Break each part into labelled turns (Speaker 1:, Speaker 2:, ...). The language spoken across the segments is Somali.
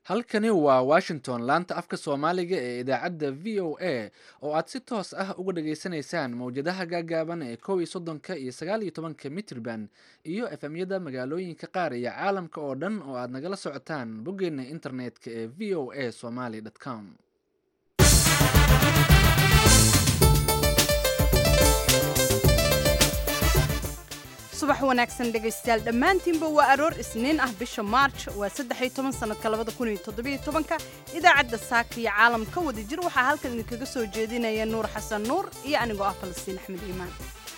Speaker 1: halkani waa washington laanta afka soomaaliga ee idaacadda v o a oo aad si toos ah uga dhageysanaysaan mowjadaha gaagaaban ee kow iyo soddonka iyo sagaal iyo tobanka mitrban iyo efemyada magaalooyinka qaar iyo caalamka oo dhan oo aad nagala socotaan boggeena internetka ee v o a somaly com
Speaker 2: subax wanaagsan dhegaystayaal dhammaantiinba waa aroor isniin ah bisha maarj waa saddex-iyo toban sannadka labada kun iyo toddobiyo tobanka idaacadda saaka iyo caalamka wada jir waxaa halkan idinkaga soo jeedinaya nuur xasan nuur iyo anigoo ah falastiin axmed iimaan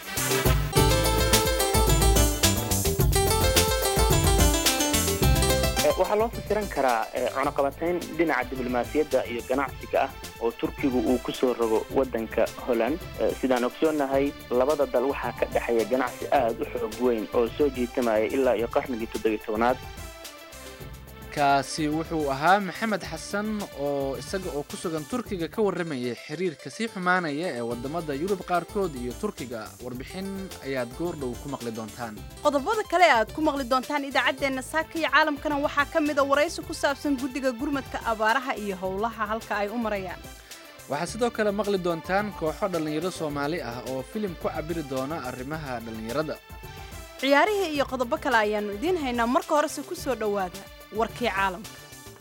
Speaker 3: waxaa loo fasiran karaa cunaqabatayn dhinaca diblomaasiyadda iyo ganacsiga ah oo turkigu uu ku soo rogo waddanka holland sidaan ogsoonnahay labada dal waxaa ka dhexeeya ganacsi aad u xoog weyn oo soo jiitamaya ilaa iyo qarnigii toddobiyo tobanaad
Speaker 1: kaasi wuxuu ahaa maxamed xasan oo isaga oo ku sugan turkiga ka warramayay xiriirka sii xumaanaya ee wadamada yurub qaarkood iyo turkiga warbixin ayaad goordhow ku maqli doontaan
Speaker 2: qodobada kale e aad ku maqli doontaan idaacaddeenna saaka iyo caalamkana waxaa ka mida waraysi ku saabsan guddiga gurmadka abaaraha iyo howlaha halka ay u marayaan
Speaker 1: waxaad sidoo kale maqli doontaan kooxo dhallinyaro soomaali ah oo filim ku cabiri doona arrimaha dhallinyarada
Speaker 2: ciyaarihii iyo qodobo kale ayaannu idiin haynaa marka horese ku soo dhowaada warkii caalamka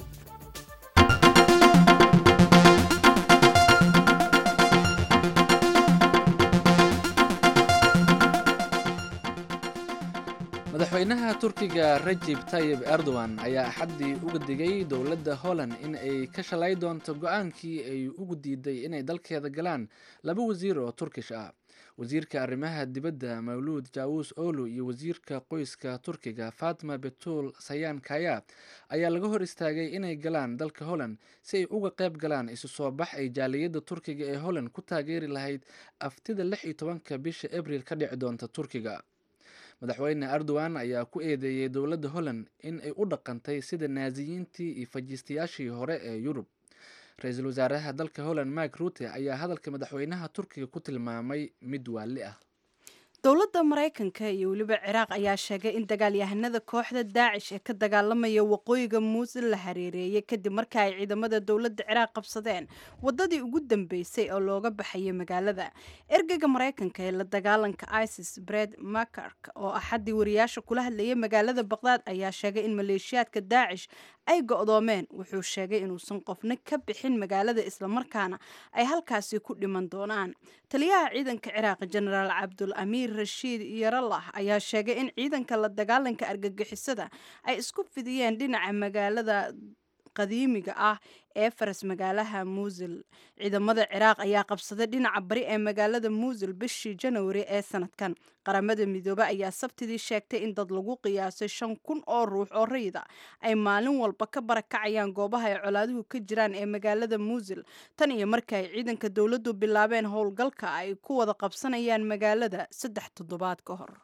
Speaker 1: madaxweynaha turkiga rajib tayib erdogan ayaa axaddii uga digay dowladda holland in ay ka shalay doonto go-aankii ay ugu diiday inay dalkeeda galaan laba wasiir oo turkish ah wasiirka arrimaha dibadda mawluud jaawus olu iyo wasiirka qoyska turkiga fatma betul sayaan kaya ayaa laga hor istaagay inay galaan dalka holland si ay uga qayb galaan isu soo bax ay jaaliyadda turkiga ee holland ku taageeri lahayd aftida lix iyo tobanka bisha abriil ka dhici doonta turkiga madaxweyne erdogan ayaa ku eedeeyey dowladda holland in ay u dhaqantay sida naasiyiintii iyo fajiistayaashii hore ee yurub ra-iisul wasaaraha dalka holland mike rute ayaa hadalka madaxweynaha turkiga ku tilmaamay mid waali ah
Speaker 2: dowladda maraykanka iyo weliba ciraaq ayaa sheegay in dagaalyahanada kooxda daacish ee ka dagaalamaya waqooyiga muusil la hareereeyay kadib marka ay ciidamada dowladda ciraaq qabsadeen wadadii ugu dambeysay oo looga baxayay magaalada ergeyga maraykanka ee la dagaalanka isis bred makark oo axaddii wariyaasha kula hadlayay magaalada baqdaad ayaa sheegay in maleeshiyaadka daacish ay go-doomeen wuxuu sheegay inuusan qofna ka bixin magaalada islamarkaana ay halkaasi ku dhiman doonaan taliyaha ciidanka ciraaq jenaraal cabdul amiir rashiid yaralah ayaa sheegay in ciidanka la dagaalanka argagixisada ay isku fidiyeen dhinaca magaalada qadiimiga ah ee faras magaalaha muusil ciidamada ciraaq ayaa qabsaday dhinaca bari ee magaalada muusil bishii janwari ee sanadkan qaramada midoobe ayaa sabtidii sheegtay in dad lagu qiyaasay shan kun oo ruux oo rayida ay maalin walba ka barakacayaan goobaha ay colaaduhu ka jiraan ee magaalada muusil tan iyo markii ay ciidanka dowladdu bilaabeen howlgalka ay ku wada qabsanayaan magaalada saddex toddobaad ka hor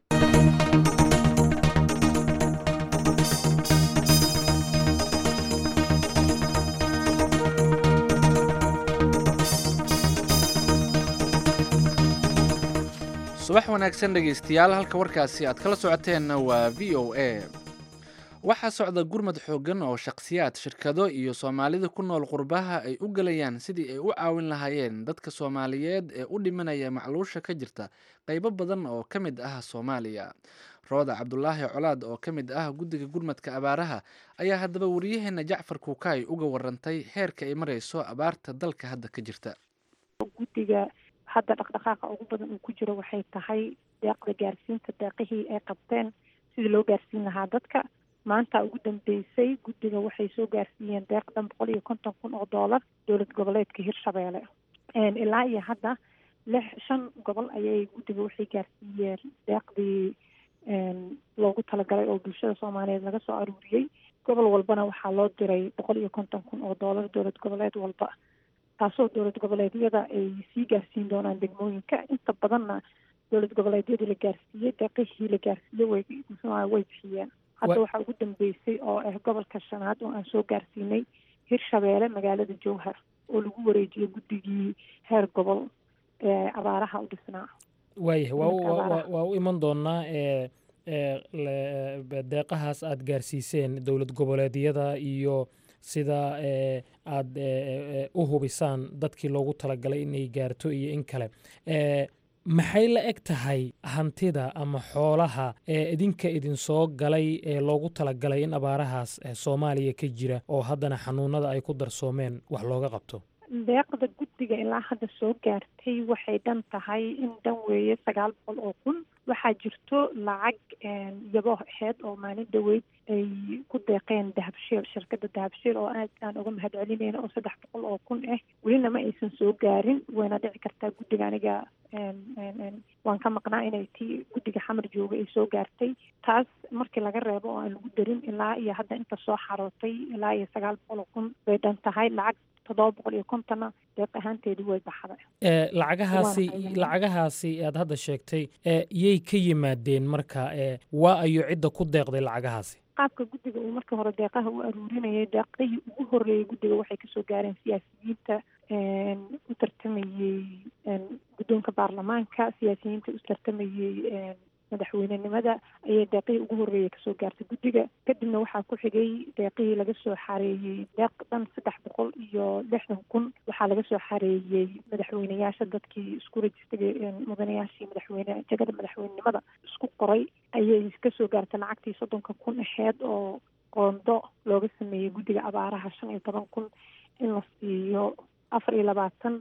Speaker 1: subax wanaagsan dhegaystayaal halka warkaasi aad kala socoteenna waa v o a waxaa socda gurmad xooggan oo shakhsiyaad shirkado iyo soomaalida ku nool qurbaha ay u gelayaan sidii ay u caawin lahaayeen dadka soomaaliyeed ee u dhimanaya macluusha ka jirta qaybo badan oo ka mid ah soomaaliya rooda cabdulaahi colaad oo ka mid ah guddiga gurmadka abaaraha ayaa haddaba wariyaheena jacfar kuukaay uga warantay heerka ay marayso abaarta dalka hadda ka jirta
Speaker 4: guddiga hadda dhaqdhaqaaqa ugu badan uu ku jiro waxay tahay deeqda gaarsiinta deeqihii ay qabteen sidii loo gaarsiin lahaa dadka maanta ugu dambeysay guddiga waxay soo gaarsiiyeen deeq dhan boqol iyo konton kun oo doolar dowlad goboleedka hirshabeelle ilaa iyo hadda lix shan gobol ayay guddiga waxay gaarsiiyeen deeqdii loogu talagalay oo bulshada soomaaliyeed laga soo aruuriyey gobol walbana waxaa loo diray boqol iyo konton kun oo doolar dowlad goboleed walba taasoo dowlad goboleedyada ay sii gaarsiin doonaan degmooyinka inta badanna dowlad goboleedyadii la gaarsiiyey deeqihii la gaarsiiyey way way bixiyeen hadda waxaa ugu dambeysay oo ah gobolka shanaad oo aan soo gaarsiinay hirshabeelle magaalada jowhar oo lagu wareejiyey guddigii heer gobol ee abaaraha u dhisnaa
Speaker 5: waayahay waa u iman doonaa deeqahaas aad gaarsiiseen dowlad goboleedyada iyo sida aad u hubisaan dadkii loogu talagalay inay gaarto iyo in kale maxay la eg tahay hantida ama xoolaha ee idinka idinsoo galay ee loogu talagalay in abaarahaas soomaaliya ka jira oo haddana xanuunada ay ku darsoomeen wax looga qabto
Speaker 4: deeqda guddiga ilaa hadda soo gaartay waxay dhan tahay in dhan weeye sagaal boqol oo kun waxaa jirto lacag yabo aheyd oo maalin dhaweyd ay ku deeqeen dahabshiil shirkadda dahabshiil oo aad aan uga mahad celinayna oo saddex boqol oo kun ah welina ma aysan soo gaarin wayna dhici kartaa guddiga aniga waan ka maqnaa inay tii guddiga xamar jooga ay soo gaartay taas markii laga reebo oo aan lagu darin ilaa iyo hadda inta soo xarootay ilaa iyo sagaal boqol oo kun bay dhan tahay lacag toddoba boqol iyo kontonna deeq ahaanteedu way baxday
Speaker 5: lacagahaasi lacagahaasi aad hadda sheegtay yay ka yimaadeen marka waa ayo cidda ku deeqday lacagahaasi
Speaker 4: qaabka guddiga uu markii hore deeqaha u aruurinayay deeqdihii ugu horreeyay guddiga waxay kasoo gaareen siyaasiyiinta u tartamayey guddoonka baarlamaanka siyaasiyiinta u tartamayey madaxweynenimada ayay deeqihii ugu horreeyay kasoo gaartay guddiga kadibna waxaa ku xigay deeqihii laga soo xareeyey deeq dhan saddex boqol iyo lixdan kun waxaa laga soo xareeyey madaxweyneyaasha dadkii isku rajistagay mudanayaashii madaxweyne jagada madaxweynenimada isku qoray ayay kasoo gaartay lacagtii soddonka kun aheyd oo qoondo looga sameeyey guddiga abaaraha shan iyo toban kun in la siiyo afar iyo labaatan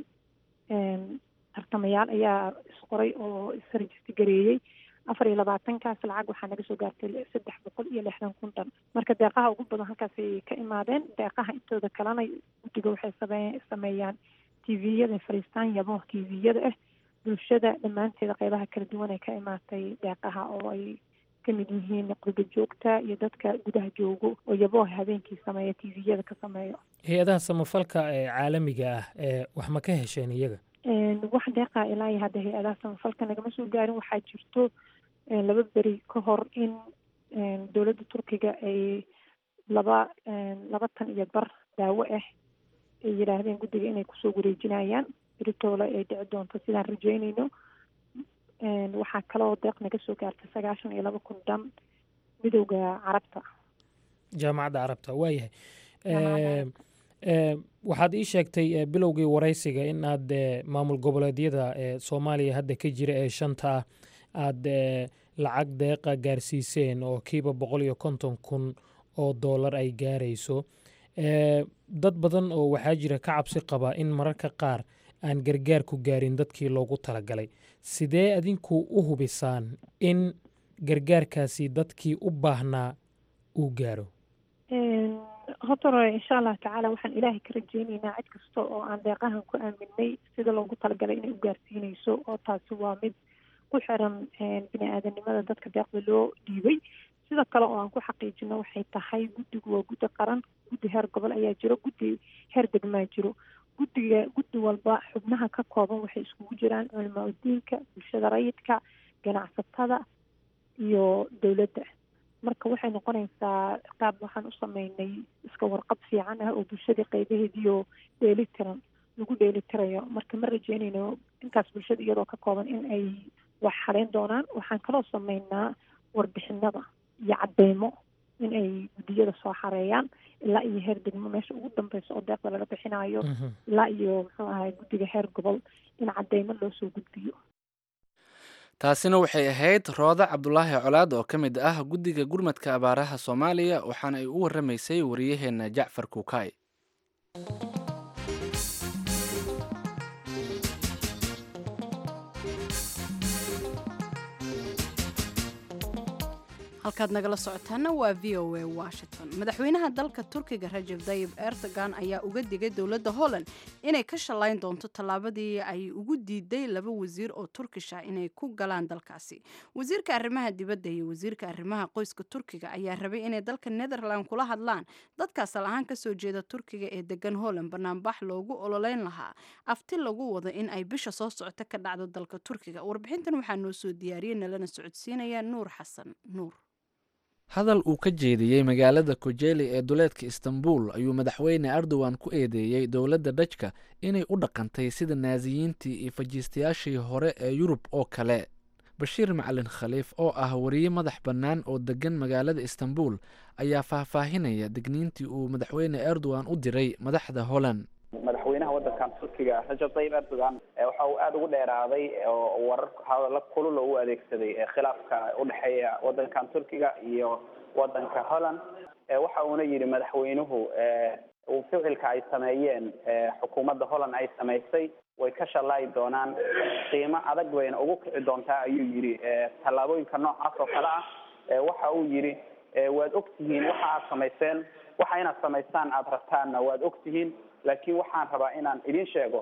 Speaker 4: tartamayaal ayaa isqoray oo isrejisti gareeyey afar iyo labaatankaas lacag waxaa naga soo gaartay saddex boqol iyo lixdan kun dhan marka deeqaha ugu badan halkaasay ka imaadeen deeqaha intooda kalena guddiga waxay same sameeyaan tviyada fariistaan yabo tviyada ah bulshada dhammaanteeda qeybaha kala duwan ay ka imaatay deeqaha oo ay kamid yihiin qurba joogta iyo dadka gudaha joogo oo yabo habeenkii sameeya tviyada ka sameeyo
Speaker 5: hay-adaha samafalka ee caalamiga ah ee wax ma ka hesheen iyaga
Speaker 4: wax deeqa ilaa iyo hadda hay-adaha samafalka nagama soo gaarin waxaa jirto laba beri ka hor in dowladda turkiga ay laba laba tan iyo bar daawo ah ay yidhaahdeen guddiga inay kusoo wareejinayaan beritoole ay dhici doonto sidaan rajeynayno waxaa kaloo deeq naga soo gaartay sagaashan iyo laba kun dhan midowda carabta
Speaker 5: jaamacadda carabta waayahay waxaad ii sheegtay bilowgii waraysiga in aad maamul goboleedyada ee soomaaliya hadda ka jira ee shanta ah aad lacag deeqa gaarsiiseen oo kiiba boqol iyo konton kun oo doolar ay gaarayso dad badan oo waxaa jira ka cabsi qaba in mararka qaar aan gargaar ku gaarin dadkii loogu talagalay sidee adinku u hubisaan in gargaarkaasi dadkii u baahnaa uu gaaro
Speaker 4: hotore insha allahu tacaala waxaan ilaahay ka rajeyneynaa cid kasta oo aan deeqahan ku aaminay sida loogu talagalay inay u gaarsiinayso oo taasi waa mid ku xiran bini aadanimada dadka deeqda loo dhiibay sidoo kale oo aan ku xaqiijino waxay tahay guddigu waa guddi qaran guddi heer gobol ayaa jiro guddi heer degmaa jiro guddiga guddi walba xubnaha ka kooban waxay iskugu jiraan culamaa udiinka bulshada rayidka ganacsatada iyo dowladda marka waxay noqonaysaa qaab waxaan u sameynay iska warqab fiican ah oo bulshadii qaybaheediio dheelitiran lagu dheelitirayo marka ma rajeynayno intaas bulshada iyadoo ka kooban in ay wax xaleyn doonaan waxaan kaloo sameynaa warbixinada iyo cadeymo in ay guddiyada soo xareeyaan ilaa iyo heer degmo meesha ugu dambeysa oo deeqda laga bixinayo ilaa iyo muxuu ahay guddiga heer gobol in cadeymo loo soo gudbiyo
Speaker 1: taasina waxay ahayd rooda cabdulaahi colaad oo ka mid ah guddiga gurmadka abaaraha soomaaliya waxaana ay u warramaysay wariyaheenna jacfar kuukay
Speaker 2: halkaad nagala socotaana waa v o a washington madaxweynaha dalka turkiga rajab dayib erdogan ayaa uga digay dowladda holland inay ka shallayn doonto tallaabadii ay ugu diiday laba wasiir oo turkish ah inay ku galaan dalkaasi wasiirka arrimaha dibadda iyo wasiirka arrimaha qoyska turkiga ayaa rabay inay dalka netherland kula hadlaan dadka asal ahaan kasoo jeeda turkiga ee degan holland banaanbax loogu ololeyn lahaa afti lagu wado in ay bisha soo socota ka dhacdo dalka turkiga warbixintan waxaa noo soo diyaariyey nalana socodsiinaya nuur xasan nuur
Speaker 1: hadal uu ka jeediyey magaalada kojeli ee duleedka istanbul ayuu madaxweyne erdogan ku eedeeyey dowladda dhajka inay u dhaqantay sida naasiyiintii iyo fajiistayaashii hore ee yurub oo kale bashiir macalin khaliif oo ah wariye madax bannaan oo degan magaalada istanbul ayaa faahfaahinaya degniintii uu madaxweyne erdogan u diray madaxda holland
Speaker 6: madaxweynaha wadankan turkiga rajab tayyib erdogan waxa uu aada ugu dheeraaday oo warar hadalla kulula u adeegsaday khilaafka udhexeeya wadankan turkiga iyo wadanka holland waxa uuna yidhi madaxweynuhu ficilka ay sameeyeen xukuumadda holland ay samaysay way ka shallaayi doonaan qiimo adag bayna ugu kici doontaa ayuu yidhi tallaabooyinka noocaas oo kale ah waxa uu yidhi waad og tihiin waxa aad samayseen waxa inaad samaystaan aada rabtaanna waad og tihiin laakiin waxaan rabaa inaan idin sheego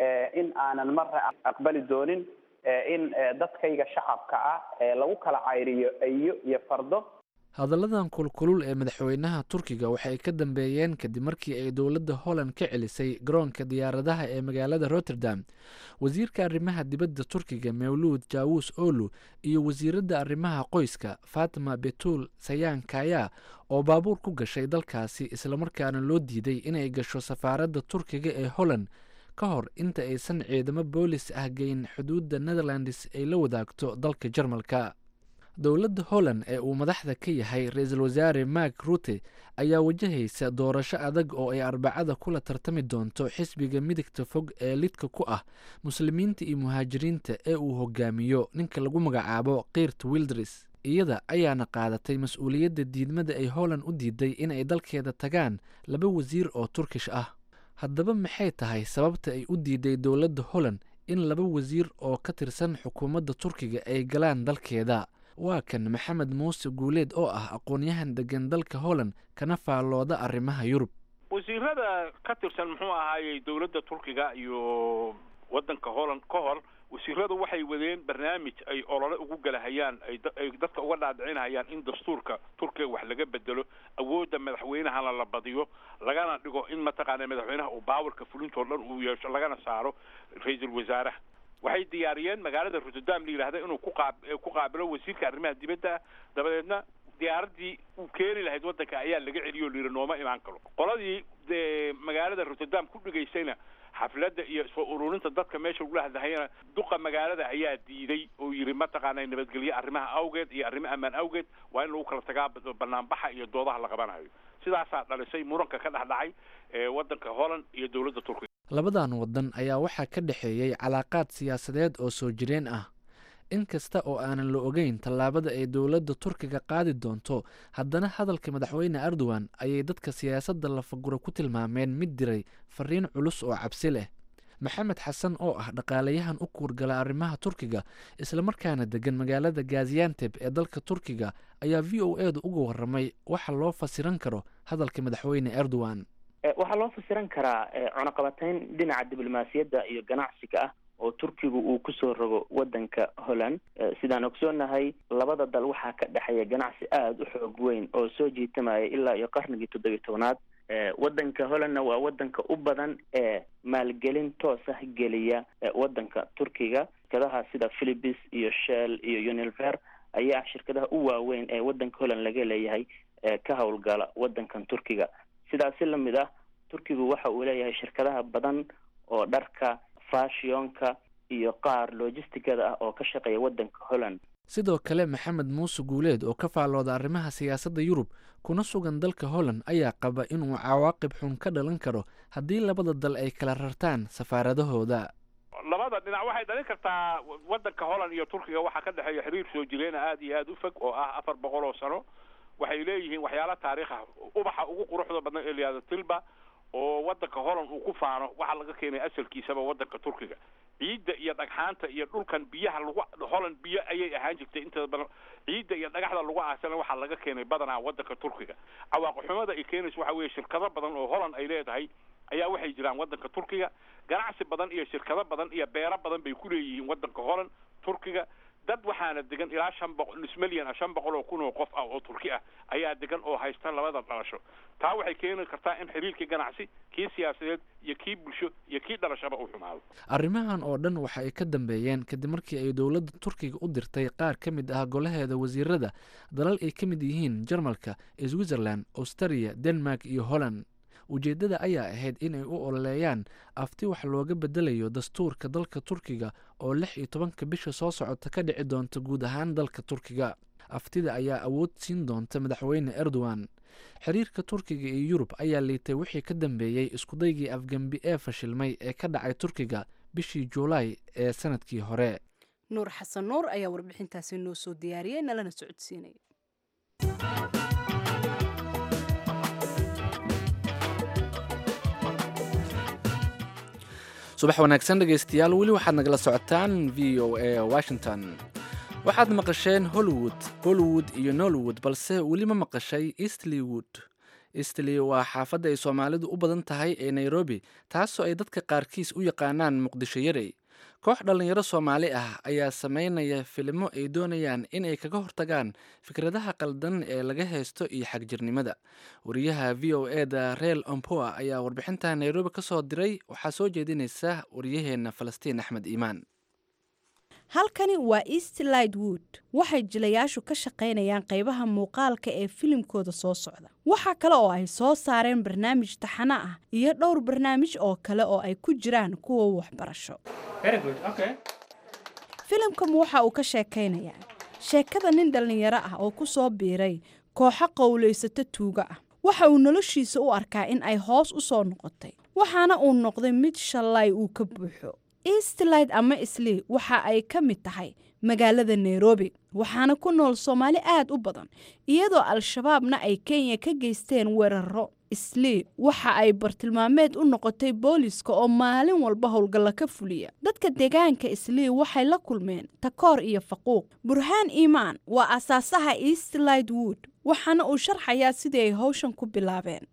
Speaker 6: in aanan marna aqbali doonin in dadkayga shacabka ah lagu kala cayriyo eyo iyo fardo
Speaker 1: hadalladan kulkulul ee madaxweynaha turkiga waxay ka dambeeyeen kadib markii ay dowladda holland ka celisay garoonka diyaaradaha ee magaalada rotterdam wasiirka arrimaha dibadda turkiga mawluud jaawus olu iyo wasiiradda arrimaha qoyska fatima betul sayaan kaya oo baabuur ku gashay dalkaasi islamarkaana loo diiday inay gasho safaaradda turkiga ee holland ka hor inta aysan ciidamo boolis ah geyn xuduudda netherlands ay la wadaagto dalka jarmalka dowladda holland ee uu madaxda ka yahay ra-iisul wasaare mark rute ayaa wajahaysa doorasho adag oo ay arbacada kula tartami doonto xisbiga midigta fog ee lidka ku ah muslimiinta iyo muhaajiriinta ee uu hogaamiyo ninka lagu magacaabo kiirt wildres iyada ayaana qaadatay mas-uuliyadda diidmada ay holland u diiday inay dalkeeda tagaan laba wasiir oo turkish ah haddaba maxay tahay sababta ay u diiday dowladda holland in laba wasiir oo ka tirsan xukuumadda turkiga ay galaan dalkeeda waa kan maxamed muuse guuleed oo ah aqoon-yahan degan dalka holland kana faallooda arrimaha yurub
Speaker 7: wasiirada ka tirsan muxuu ahaayey dowladda turkiga iyo waddanka holland ka hor wasiiradu waxay wadeen barnaamij ay olole ugu galahayaan ay dadka uga dhaadhicinayaan in dastuurka turkiga wax laga bedelo awoodda madaxweynahana la badiyo lagana dhigo in mataqaana madaxweynaha uu baawarka fulintoo dhan uu yeesho lagana saaro ra-iisul wasaaraha waxay diyaariyeen magaalada rotterdam la yidhahda inuu kuqaa ku qaabilo wasiirka arrimaha dibadda dabadeedna diyaaradii uu keeni lahayd waddanka ayaa laga celiyo o la yidhi nooma imaan karo qoladii dee magaalada rotterdam ku dhigaysayna xafladda iyo soo ururinta dadka meesha lagula hadlahayana duqa magaalada ayaa diiday oo yidhi mataqaana nabadgelye arrimaha awgeed iyo arrimo ammaan awgeed waa in lagu kala tagaa banaanbaxa iyo doodaha la qabanayo sidaasaa dhalisay muranka ka dhex dhacay waddanka holland iyo dowladda turkiga
Speaker 1: labadan waddan ayaa waxaa ka dhexeeyey calaaqaad siyaasadeed oo soo jireen ah in kasta oo aanan la ogeyn tallaabada ay dowladda turkiga qaadi doonto haddana hadalka madaxweyne erdogan ayay dadka siyaasadda lafaguro ku tilmaameen mid diray fariin culus oo cabsi leh maxamed xasan oo ah dhaqaalayahan u kuurgala arrimaha turkiga islamarkaana degan magaalada gazianteb ee dalka turkiga ayaa v o e da uga waramay waxa loo fasiran karo hadalka madaxweyne erdogan
Speaker 3: waxaa loo fasiran karaa cunaqabatayn dhinaca diblomaasiyadda iyo ganacsiga ah oo turkigu uu kusoo rogo wadanka holland sidaan ogsoonahay labada dal waxaa ka dhexeeya ganacsi aada u xoog weyn oo soo jiitamaya ilaa iyo qarnigii toddobiyi tobnaad wadanka hollandna waa wadanka u badan ee maalgelin toos ah geliya wadanka turkiga shirkadaha sida philipis iyo shell iyo unilever ayaa shirkadaha u waaweyn ee wadanka holland laga leeyahay ka howlgala wadankan turkiga sidaasi lamid ah turkigu waxa uu leeyahay shirkadaha badan oo dharka fashionka iyo qaar logisticada ah oo ka shaqeeya wadanka holland
Speaker 1: sidoo kale maxamed muuse guuleed oo ka faallooda arrimaha siyaasadda yurub kuna sugan dalka holland ayaa qaba inuu cawaaqib xun ka dhalan karo haddii labada dal ay kala rartaan safaaradahooda
Speaker 7: labada dhinac waxay dhalin kartaa wadanka holland iyo turkiga waxaa ka dhexeeya xiriir soo jireena aada iyo aada u fog oo ah afar boqol oo sano waxay leeyihiin waxyaala taariikh ah ubaxa ugu quruxda badan ee layihahdo tilba oo wadanka holland uu ku faano waxaa laga keenay asalkiisaba wadanka turkiga ciidda iyo dhagxaanta iyo dhulkan biyaha lagu holland biyo ayay ahaan jirtay inteeda badan ciidda iyo dhagaxda lagu aasana waxaa laga keenay badanaa wadanka turkiga cawaaqixumada ay keenayso waxa weeye shirkado badan oo holland ay leedahay ayaa waxay jiraan wadanka turkiga ganacsi badan iyo shirkado badan iyo beero badan bay ku leeyihiin wadanka holland turkiga dad waxaana degan ilaa shan boqol nus milyan ah shan boqol oo kun oo qof ah oo turki ah ayaa degan oo haysta labada dhalasho taa waxay keeni kartaa in xiriirkii ganacsi kii siyaasadeed iyo kii bulsho iyo kii dhalashaba uu xumaado
Speaker 1: arrimahan oo dhan waxa ay ka dambeeyeen kadib markii ay dowladda turkiga u dirtay qaar ka mid ah golaheeda wasiirada dalal ay ka mid yihiin jarmalka switzerland australia denmark iyo holland ujeeddada ayaa ahayd inay u ololeeyaan afti wax looga bedelayo dastuurka dalka turkiga oo lix iyo tobanka bisha soo socota ka dhici doonta guud ahaan dalka turkiga aftida ayaa awood siin doonta madaxweyne erdogan xiriirka turkiga iyo yurub ayaa liitay wixii ka dambeeyey iskudaygii afgembi ee fashilmay ee ka dhacay turkiga bishii juulaay ee sanadkii hore
Speaker 2: nuur xasan nuur ayaa warbixintaasi noo soo diyaariyey nalana socodsiinaya
Speaker 1: subax wanaagsan dhegaystayaal weli waxaad nagala socotaan v o a washington waxaad maqasheen hollywood bollywood iyo nollywood balse weli ma maqashay eastlywood eastly waa xaafadda ay soomaalidu u badan tahay ee nairobi taasoo ay dadka qaarkiis u yaqaanaan muqdisho yarey koox dhallinyaro soomaali ah ayaa sameynaya filimo ay doonayaan in ay kaga hortagaan fikradaha qaldan ee laga haysto iyo xagjirnimada wariyaha v o e da reel ompoa ayaa warbixinta nairobi ka soo diray waxaa soo jeedinaysa wariyaheenna falastiin axmed iimaan
Speaker 2: halkani waa eastlight wood waxay jilayaashu ka shaqaynayaan qaybaha muuqaalka ee filimkooda soo socda waxaa kale oo ay soo saareen barnaamij taxano ah iyo dhowr barnaamij oo kale oo ay ku jiraan kuwa waxbarasho filimkan waxa uu ka sheekaynayaa sheekada nin dhallinyaro ah oo ku soo biiray kooxo qowlaysato tuuga ah waxa uu noloshiisa u arkaa in ay hoos u soo noqotay waxaana uu noqday mid shallay uu ka buuxo eastlight ama islii waxa ay ka mid tahay magaalada nairobi waxaana ku nool soomaali aad u badan iyadoo al-shabaabna ay kenya ka geysteen weeraro islii waxa ay bartilmaameed u noqotay booliska oo maalin walba howlgalla ka fuliya dadka deegaanka islii waxay la kulmeen takoor iyo faquuq burhaan iimaan waa asaasaha eastlight wood waxaana uu sharxayaa sidii ay howshan ku bilaabeen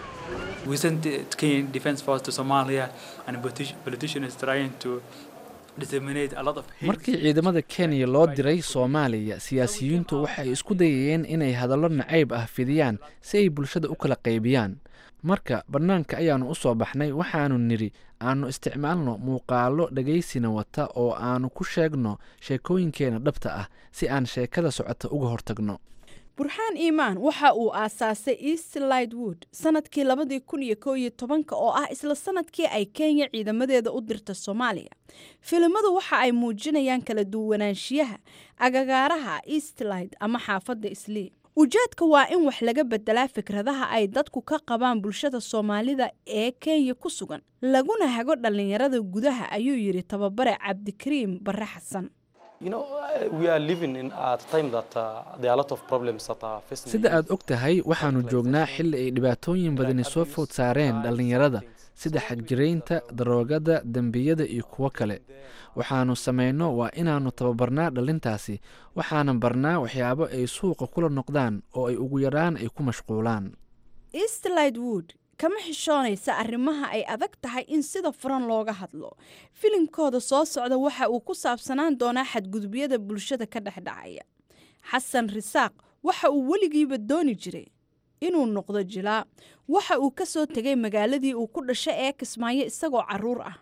Speaker 8: We sent the Kenyan Defense Force to Somalia, and politi- politicians trying to disseminate a lot of hate.
Speaker 1: markii ciidamada kenya loo diray soomaaliya siyaasiyiintu waxay isku dayayeen inay hadallo nacayb ah fidiyaan si ay bulshada u kala qaybiyaan marka bannaanka ayaannu u soo baxnay waxaannu nidhi aannu isticmaalno muuqaallo dhagaysina wata oo aannu ku sheegno sheekooyinkeenna dhabta ah si aan sheekada socota uga hortagno
Speaker 2: burhaan iimaan waxa uu aasaasay eastlight wood sanadkii labadii kun iyo koo iyo tobanka oo ah isla sanadkii ay kenya ciidamadeeda u dirta soomaaliya filimadu waxa ay muujinayaan kala duwanaanshiyaha agagaaraha eastlight ama xaafadda islii ujeedka waa in wax laga bedelaa fikradaha ay dadku ka qabaan bulshada soomaalida ee kenya ku sugan laguna hago dhallinyarada gudaha ayuu yidhi tababare cabdikariim bare xasan
Speaker 9: You know, uh, we are living in at a time that uh, there are a lot of problems that are facing.
Speaker 1: sida aad og tahay waxaannu joognaa xilli ay dhibaatooyin badani soo food saareen dhallinyarada sida xagjiraynta daroogada dembiyada iyo kuwo kale waxaannu samayno waa inaannu tababarnaa dhalintaasi waxaanan barnaa waxyaabo ay suuqa kula noqdaan oo ay ugu yaraan ay ku mashquulaan
Speaker 2: eastlight wood kama xishoonaysa arrimaha ay adag tahay in sida furan looga hadlo filimkooda soo socda waxa uu ku saabsanaan doonaa xadgudubyada bulshada ka dhexdhacaya xasan risaaq waxa uu weligiiba dooni jiray inuu noqdo jilaa waxa uu ka soo tegay magaaladii uu ku dhashay ee kismaayo isagoo caruur ah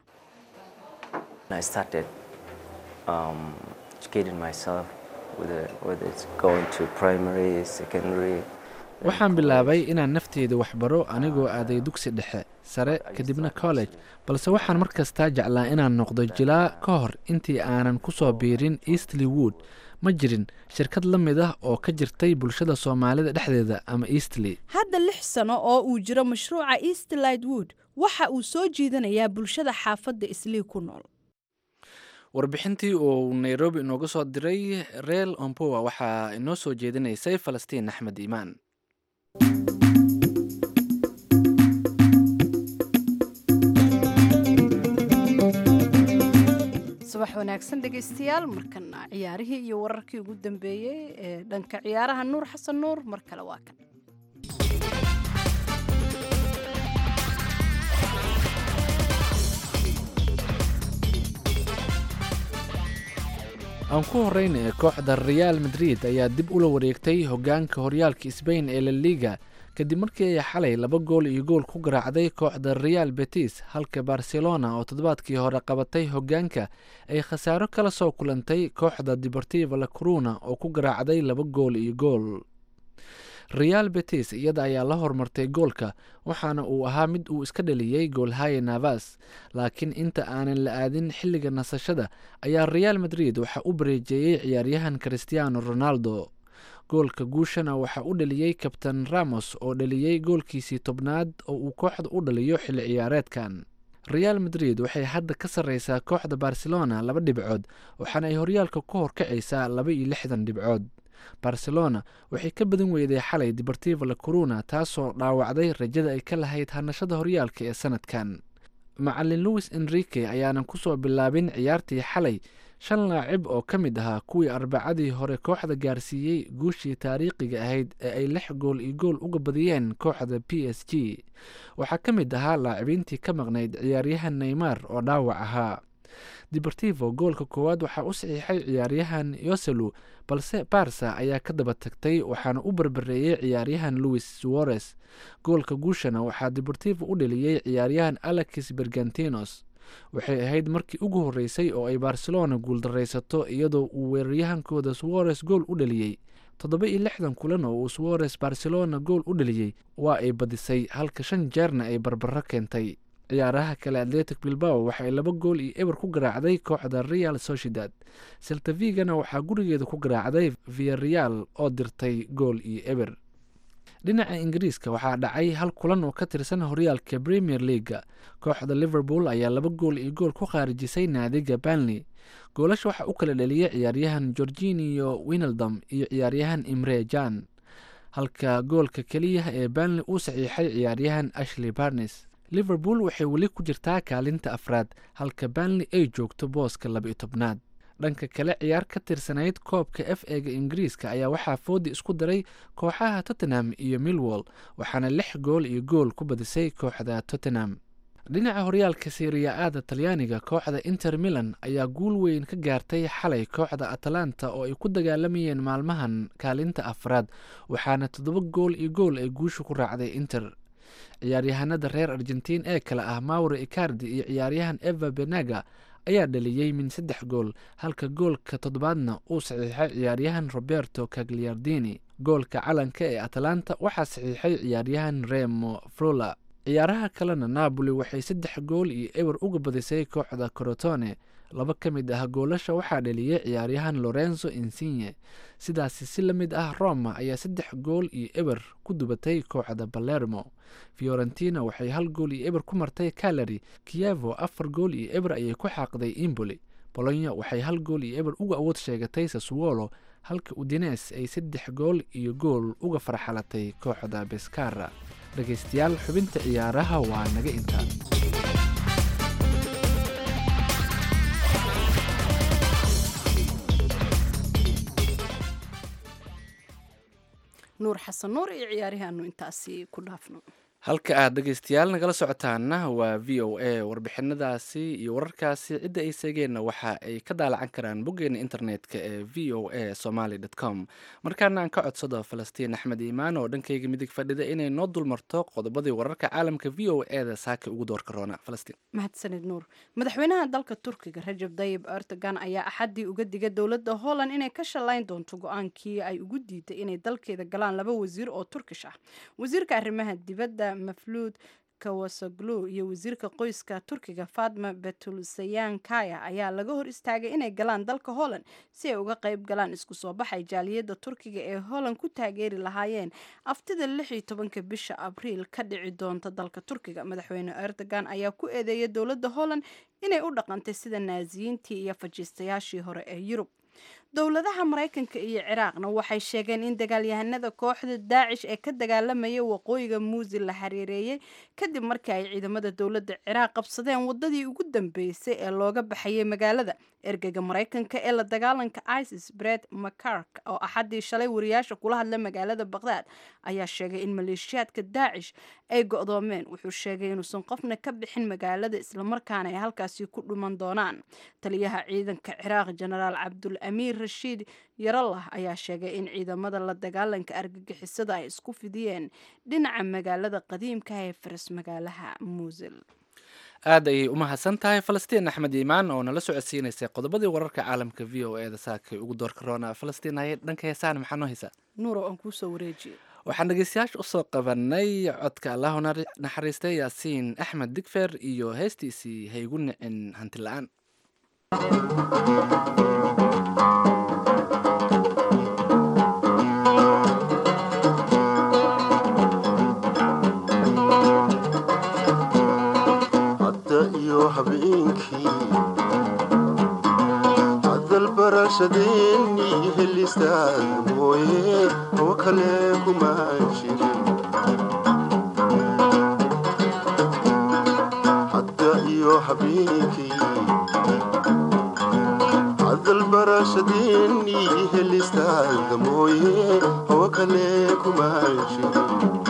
Speaker 10: I started um, educating myself, whether, whether it's going to primary, secondary.
Speaker 1: waxaan bilaabay inaan nafteyda waxbaro anigoo aaday dugsi dhexe sare kadibna college balse waxaan mar kastaa jeclaa inaan noqdo jilaa ka hor intii aanan ku soo biirin eastly wood ma jirin shirkad la mid ah oo ka jirtay bulshada soomaalida dhexdeeda ama eastly
Speaker 2: hadda lix sano oo uu jiro mashruuca eastlight wood waxa uu soo jiidanayaa bulshada xaafadda islii ku nool
Speaker 1: warbixintii uu nairobi inooga soo diray reel ompowa waxaa inoo soo jeedinaysay falastiin axmed iimaan
Speaker 2: subax wanaagsan dhegaystayaal markana ciyaarihii iyo wararkii ugu dambeeyey ee dhanka ciyaaraha nuur xasan nuur mar kale waa kan
Speaker 1: aan ku horeyna kooxda real madrid ayaa dib ula wareegtay hogaanka horyaalka sbain ee la liga kadib markii ay xalay laba gool iyo gool ku garaacday kooxda real betis halka barcelona oo toddobaadkii hore qabatay hogaanka ay khasaaro kala soo kulantay kooxda deportiva la coruna oo ku garaacday laba gool iyo gool real betis iyada ayaa la hormartay goolka waxaana uu ahaa mid uu iska dhaliyey goolhaye navas laakiin inta aanan la aadin xilliga nasashada ayaa real madrid waxaa u bareejeeyey ciyaaryahan christiano ronaldo goolka guushana waxaa u dhaliyey kabtan ramos oo dhaliyey goolkiisii tobnaad oo uu kooxda u dhaliyo xilli ciyaareedkan real madrid waxay hadda ka sarreysaa kooxda barcelona laba dhibcood waxaana ay horyaalka ku horkacaysaa laba iyo lixdan dhibcood barcelona waxay ka badan weyday xalay deportivo la corona taasoo dhaawacday rajada ay ka lahayd hanashada horyaalka ee sanadkan macalin louis enrique ayaanan kusoo bilaabin ciyaartii xalay shan laacib oo ka mid ahaa kuwii arbacadii hore kooxda gaarsiiyey guushii taariikhiga ahayd ee ay lix gool iyo gool uga badiyeen kooxda p s g waxaa ka mid ahaa laacibiintii ka maqnayd ciyaaryahan neymar oo dhaawac ahaa deportivo goolka koowaad waxaa u saxiixay ciyaaryahan yoselu balse barsa ayaa ka daba tagtay waxaana u barbareeyey ciyaaryahan louis suarez goolka guushana waxaa deportivo u dheliyey ciyaaryahan alexis bergantinos waxay ahayd markii ugu horreysay oo ay barcelona guuldaraysato iyadoo uu weeraryahankooda suarez gool u dhaliyey toddoba iyo lixdan kulan oo uu suarez barcelona gool u dhaliyey waa ay badisay halka shan jeerna ay barbaro keentay ciyaaraha kale atletic bilbao waxaay laba gool iyo eber ku garaacday kooxda real sociedad seltavigana waxaa gurigeeda ku garaacday viareal oo dirtay gool iyo eber dhinaca ingiriiska waxaa dhacay hal kulan oo ka tirsan horyaalka premier leaga kooxda liverpool ayaa laba gool iyo gool ku khaarijisay naadiga banley goolasha waxaa u kala dhaliyay ciyaaryahan gorginio winaldom iyo ciyaaryahan imre jan halka goolka keliya ee banley uu saxiixay ciyaaryahan ashley barnes liverpool waxay weli ku jirtaa kaalinta afraad halka banley ay joogto booska laba-iyo tobnaad dhanka kale ciyaar ka tirsanayd koobka f ega ingiriiska ayaa waxaa foodi isku daray kooxaha tottenham iyo milwall waxaana lix gool iyo gool ku badisay kooxda tottenham dhinaca horyaalka siriya-aada talyaaniga kooxda inter milan ayaa guul weyn ka gaartay xalay kooxda atalanta oo ay ku dagaalamayeen maalmahan kaalinta afraad waxaana toddoba gool iyo gool ay guusha ku raacday inter ciyaaryahanada reer argentiin ee kale ah mauro icardi iyo ciyaaryahan eva benaga ayaa dhaliyey min saddex gool halka goolka toddobaadna uu saxiixay ciyaaryahan roberto cagliardini goolka calanka ee atalanta waxaa saxiixay ciyaaryahan remo frola ciyaaraha kalena napoli waxay saddex gool iyo eber uga badisay kooxda corotone laba ka mid ah goolasha waxaa dhaliyey ciyaaryahan lorenzo insigne sidaasi si la mid ah roma ayaa saddex gool iyo eber ku dubatay kooxda balermo fiorentina waxay hal gool iyo eber ku martay calary kievo afar gool iyo eber ayay ku xaaqday imboli bolonya waxay hal gool iyo eber uga awood sheegatay saswolo halka udines ay saddex gool iyo gool uga farxalatay kooxda beskara dhegaystayaal xubinta ciyaaraha waa naga intaa
Speaker 2: nuur xasan nuur iyo ciyaarihaanu intaasi ku dhaafno
Speaker 1: halka aad dhegaystayaal nagala socotaana waa v o a warbixinadaasi iyo wararkaasi cidda ay seegeenna waxa ay ka daalacan karaan boggeena internetka ee v o a somaly com markaana aan ka codsado falastiin axmed iimaan oo dhankayga midig fadhida inay noo dulmarto qodobadii wararka caalamka v o e da saaka ugu doorka roona falastiin
Speaker 2: mahadsanid nuur madaxweynaha dalka turkiga rajab dayib erdogan ayaa axaddii uga digay dowladda holland inay ka shallayn doonto go-aankii ay ugu diiday inay dalkeeda galaan laba wasiir oo turkish ah wasiirka arrimaha dibadda mafluud kawasoglu iyo wasiirka qoyska turkiga fatma betulsayan kaya ayaa laga hor istaagay inay galaan dalka holland si ay uga qayb galaan isku soo baxay jaaliyadda turkiga ee holland ku taageeri lahaayeen aftida lix iyo tobanka bisha abriil ka dhici doonta dalka turkiga madaxweyne erdogan ayaa ku eedeeyay dowladda holland inay u dhaqantay sida naasiyiintii iyo fajiistayaashii hore ee yurub dowladaha maraykanka iyo ciraaqna waxay sheegeen in dagaalyahanada kooxda daacish ee ka dagaalamaya waqooyiga muusil la xiriireeyey kadib markii ay ciidamada dowladda ciraaq qabsadeen wadadii ugu dambeysay ee looga baxayay magaalada ergeyga maraykanka ee la dagaalanka isis bred macark oo axaddii shalay wariyaasha kula hadla magaalada baqdaad ayaa sheegay in maleeshiyaadka daacish ay go-doomeen wuxuu sheegay inuusan qofna ka bixin magaalada islamarkaana ay halkaasi ku dhuman doonaan taliyaha ciidanka ciraaq jenaraal cabdul amiir rashiid yarallah ayaa sheegay in ciidamada la dagaalanka argagixisada ay isku fidiyeen dhinaca magaalada qadiimka ee faras magaalaha muusil
Speaker 1: aad ayay u mahadsan tahay falastiin axmed iimaan oo nala socodsiinaysay qodobadii wararka caalamka v o e da saakay ugu doorka roona falastiin haye dhanka heesaan maxaa noo haysaa
Speaker 2: nuurow aan kuusoo wareejiye
Speaker 1: waxaan dhegeystayaasha usoo qabanay codka allahu naxariistay yaasiin axmed digfer iyo heestiisii haygu nicin hanti la-aan
Speaker 11: hadda iyo habeenkii hadalbarashadeennii helistaad mooye oo kale kuma jirin hadda iyo habeenkii hadalbarashadeennii helistaad mooye oo kale kuma jirin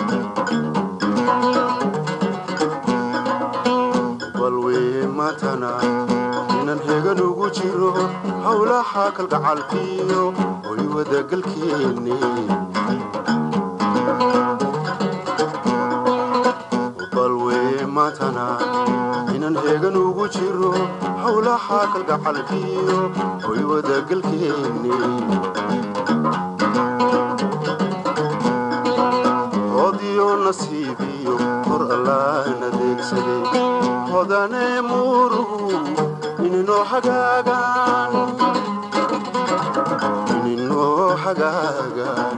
Speaker 11: balwee maatana inan hegan ugu jiro howlaha kalgacalkiyo hoy wadagalkeenne balwee maatana inan hegan ugu jiro howlaha kalgacalkiyo hoy wadagalkeenne hodiyo nasiibiyo hor allaan adeegsaday hodane muuruhu ininoo hagaagaan ininoo hagaagaan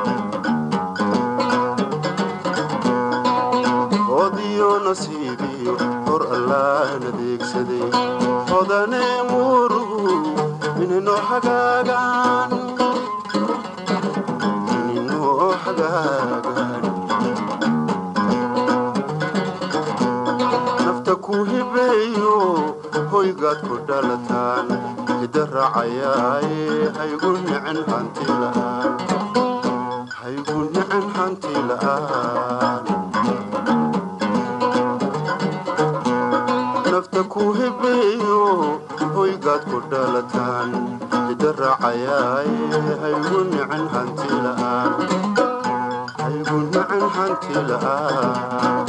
Speaker 11: hodiyo nasiibiyo hor allaan adeegsaday hodane muuruhu ininoo hagaagaan ininoo hagaagaan nafta ku hibeeyo hoygaad ku dhalataan hida raacayaaye haygu nicin hanti la'aan haygu nicin hanti la'aan nafta ku hibeeyo hoygaad ku dhalataan hida raacayaaye haygu nicin hanti la'aan haygu nicin hanti la'aan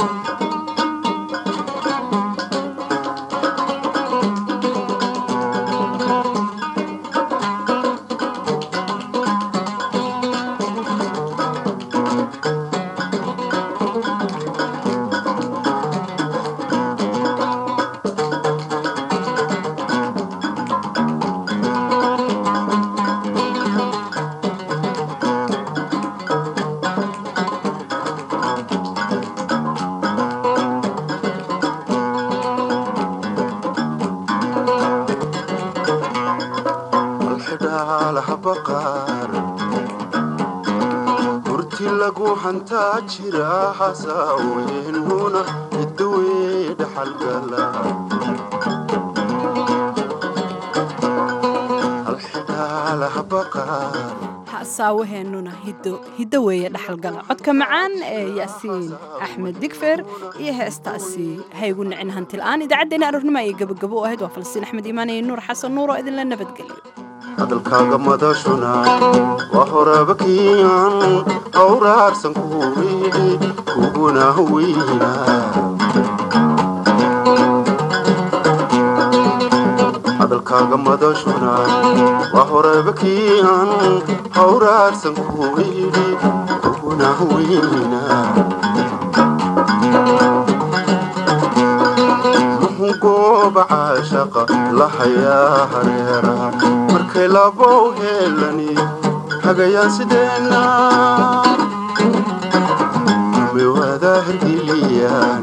Speaker 11: alxidhaalhabaqaar hurti lagu hantaa jira hasaaweennuna idawee dhaxalgala alxidhaalhabaqaar
Speaker 2: hasaawaheenuna hiddo weeye dhaxalgala codka macaan ee yaasiin axmed digfer iyo heestaasi haygu nicin hantila'aan idaacaddeena aroornimo ayay gabagabo u ahayd waa falsiin axmed iimaan iyo nuur xasan nuur oo idinla nabadgeliyo
Speaker 11: hadalkaaga madashuna waa horaba kiican hawraarsan kuwiidhi kuguna weyna hadalkaaga madashuna waa horaba kiican hawraarsan kuwiidhi kuguna weyna gooba caashaqa lahayaa hareera markay labow heelani hagayaan sideenna may waadaa hergeliyaan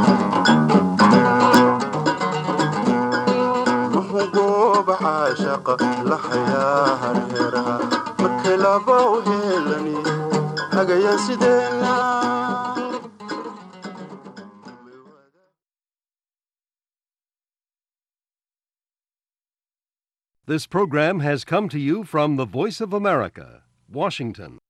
Speaker 11: muxuu gooba caashaqa lahayaa hareera markay labow heelani hagayaan sideenna
Speaker 12: This program has come to you from the Voice of America, Washington.